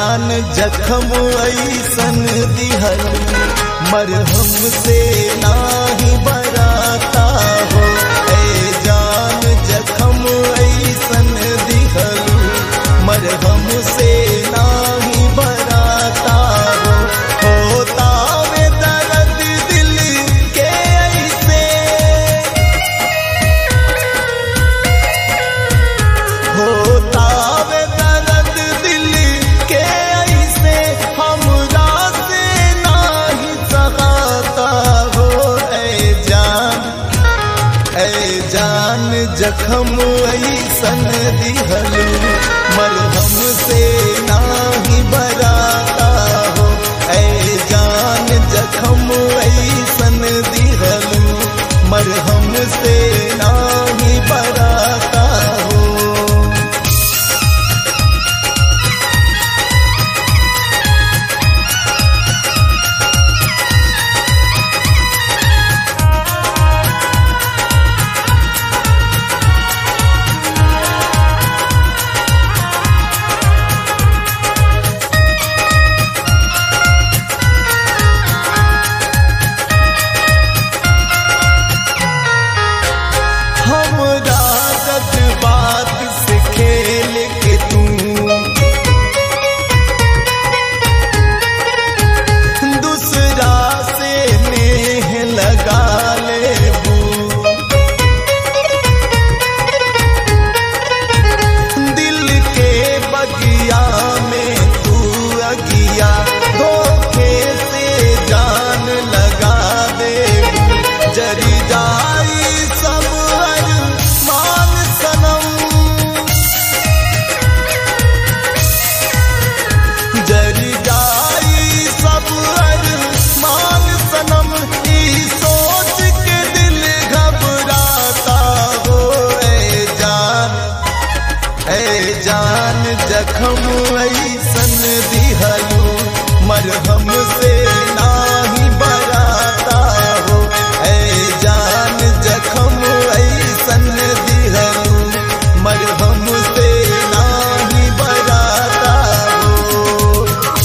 जान जखम ऐसन दिहल मरहम से नाही बराता हो ए जान जखम ऐसन दिहल मरहम से नाही बराता हो होता वे दर्द दिल के ऐसे होता वे दर्द दिल के ऐसे हमरा से नाही सहाता हो ऐ जान ऐ जान जखम ऐसन दिहलू मरहम से नाही बराता हो ऐ जान जखम ऐसन दिहलू मरहम से नाही बराता हो हमरा जज्बात से खेल के तू दूसरा से नेह लगा लेबू दिल के बगिया में तू अगिया धोखे से जान लगा देबू जरी जाई सब मान सनम जरी जाई सब मान सनम ई सोच के दिल घबराता हो ए जान ए जान जखम ऐसन दिहलू मरहम से नाही बराता हो ए जान जखम ऐसन दिहलू मरहम से नाही बराता हो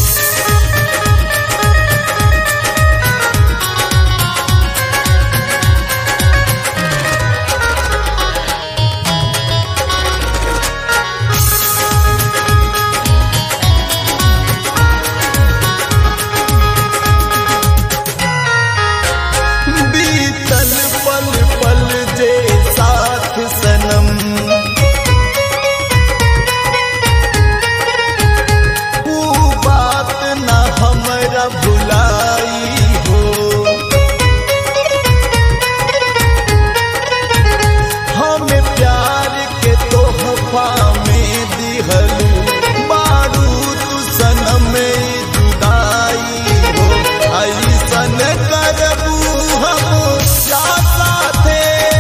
बीतल पल पल जे साथ सनम ऊ बात न हमरा भुलाई हो हमें प्यार के तोहफा में दिहलू बारूद सनम जुदाई हो ऐसन करबू हम या साथे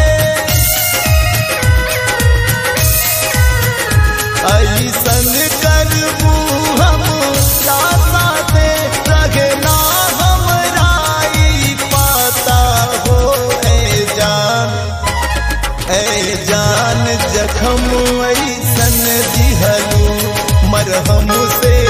ऐसन करबू हम या साथे रहे ना हमरा ई पाता हो ए जान ऐ जान जखम ऐसन दिहलू मरहम से